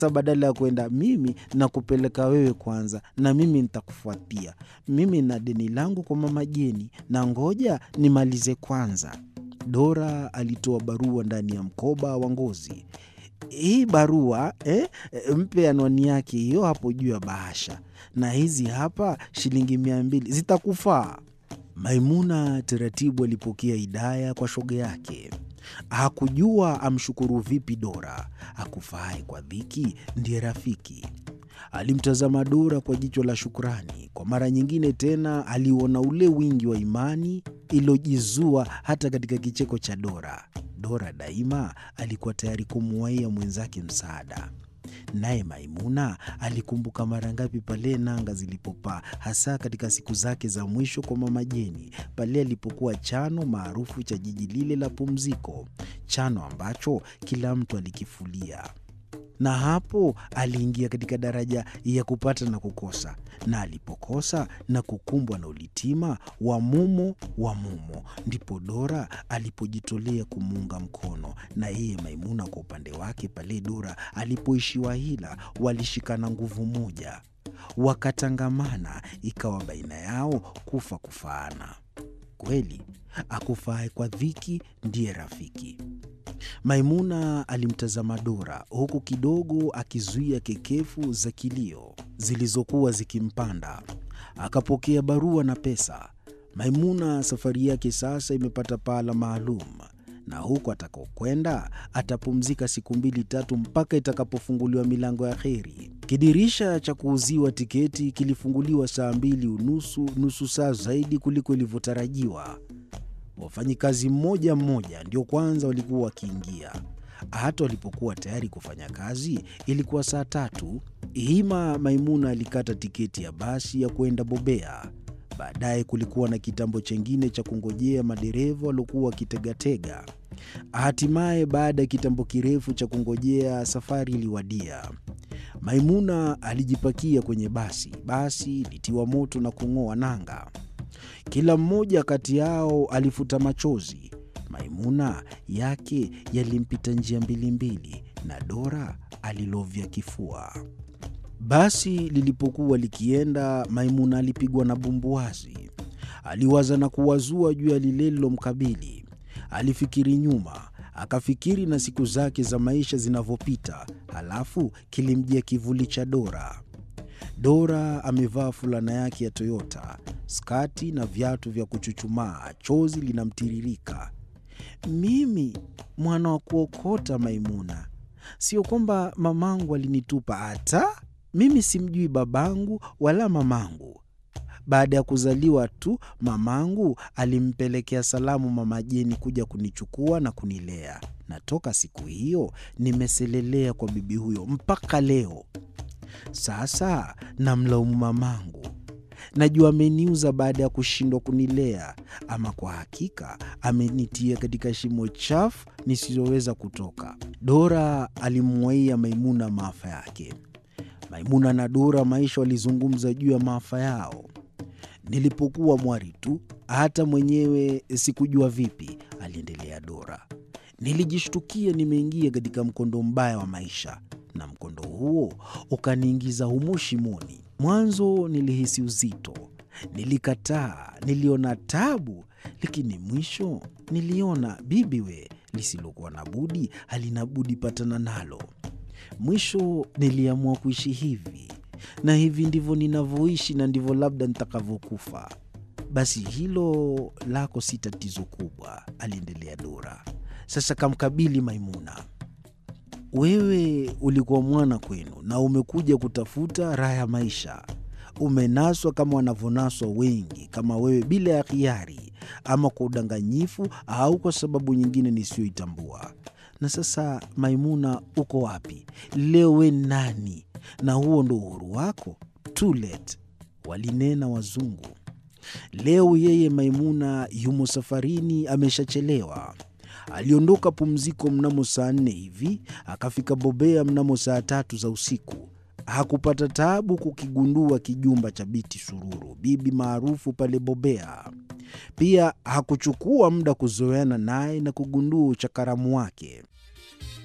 badala ya kwenda mimi na kupeleka wewe kwanza, na mimi nitakufuatia. Mimi na deni langu kwa mama Jeni, na ngoja nimalize kwanza. Dora alitoa barua ndani ya mkoba wa ngozi. Hii barua eh, mpe anwani yake hiyo hapo juu ya bahasha, na hizi hapa shilingi mia mbili zitakufaa. Maimuna taratibu alipokea hidaya kwa shoga yake. Hakujua amshukuru vipi Dora. Akufaaye kwa dhiki ndiye rafiki. Alimtazama Dora kwa jicho la shukrani. Kwa mara nyingine tena aliuona ule wingi wa imani iliyojizua hata katika kicheko cha Dora. Dora daima alikuwa tayari kumuwaia mwenzake msaada. Naye Maimuna alikumbuka mara ngapi pale nanga zilipopaa, hasa katika siku zake za mwisho kwa mama Jeni, pale alipokuwa chano maarufu cha jiji lile la pumziko, chano ambacho kila mtu alikifulia na hapo aliingia katika daraja ya kupata na kukosa, na alipokosa na kukumbwa na ulitima wa mumo wa mumo, ndipo Dora alipojitolea kumuunga mkono. Na yeye Maimuna kwa upande wake, pale Dora alipoishiwa hila, walishikana nguvu moja, wakatangamana, ikawa baina yao kufa kufaana. Kweli akufae kwa dhiki ndiye rafiki. Maimuna alimtazama Dora huku kidogo akizuia kekefu za kilio zilizokuwa zikimpanda. Akapokea barua na pesa. Maimuna safari yake sasa imepata pahala maalum, na huko atakokwenda atapumzika siku mbili tatu mpaka itakapofunguliwa milango ya heri. Kidirisha cha kuuziwa tiketi kilifunguliwa saa mbili unusu, nusu saa zaidi kuliko ilivyotarajiwa. Wafanyikazi mmoja mmoja ndio kwanza walikuwa wakiingia. Hata walipokuwa tayari kufanya kazi ilikuwa saa tatu. Hima Maimuna alikata tiketi ya basi ya kwenda Bobea. Baadaye kulikuwa na kitambo chengine cha kungojea madereva waliokuwa wakitegatega. Hatimaye, baada ya kitambo kirefu cha kungojea, safari iliwadia. Maimuna alijipakia kwenye basi. Basi litiwa moto na kung'oa nanga. Kila mmoja kati yao alifuta machozi. Maimuna yake yalimpita njia mbili mbili, na Dora alilovya kifua. Basi lilipokuwa likienda, Maimuna alipigwa na bumbuazi. Aliwaza na kuwazua juu ya lile lilomkabili. Alifikiri nyuma, akafikiri na siku zake za maisha zinavyopita, halafu kilimjia kivuli cha Dora. Dora amevaa fulana yake ya Toyota, skati na viatu vya kuchuchumaa, chozi linamtiririka. Mimi mwana wa kuokota, Maimuna, sio kwamba mamangu alinitupa, hata mimi simjui babangu wala mamangu. Baada ya kuzaliwa tu mamangu alimpelekea salamu mama Jeni kuja kunichukua na kunilea, na toka siku hiyo nimeselelea kwa bibi huyo mpaka leo. Sasa namlaumu mamangu, najua ameniuza baada ya kushindwa kunilea. Ama kwa hakika amenitia katika shimo chafu nisizoweza kutoka. Dora alimwaia Maimuna maafa yake. Maimuna na Dora maisha walizungumza juu ya maafa yao. Nilipokuwa mwari tu, hata mwenyewe sikujua vipi, aliendelea Dora. Nilijishtukia nimeingia katika mkondo mbaya wa maisha na mkondo huo ukaniingiza humo shimoni. Mwanzo nilihisi uzito, nilikataa, niliona tabu, lakini mwisho niliona bibiwe, lisilokuwa na budi halina budi patana nalo. Mwisho niliamua kuishi hivi, na hivi ndivyo ninavyoishi, na ndivyo labda nitakavyokufa. Basi hilo lako si tatizo kubwa, aliendelea Dora. Sasa kamkabili Maimuna. Wewe ulikuwa mwana kwenu na umekuja kutafuta raha ya maisha. Umenaswa kama wanavyonaswa wengi kama wewe, bila ya hiari, ama kwa udanganyifu au kwa sababu nyingine nisiyoitambua. Na sasa, Maimuna, uko wapi leo? We nani? Na huo ndo uhuru wako? Too late, walinena wazungu. Leo yeye Maimuna yumo safarini, ameshachelewa. Aliondoka pumziko mnamo saa nne hivi akafika Bobea mnamo saa tatu za usiku. Hakupata taabu kukigundua kijumba cha Biti Sururu, bibi maarufu pale Bobea. Pia hakuchukua muda kuzoeana naye na kugundua uchakaramu wake.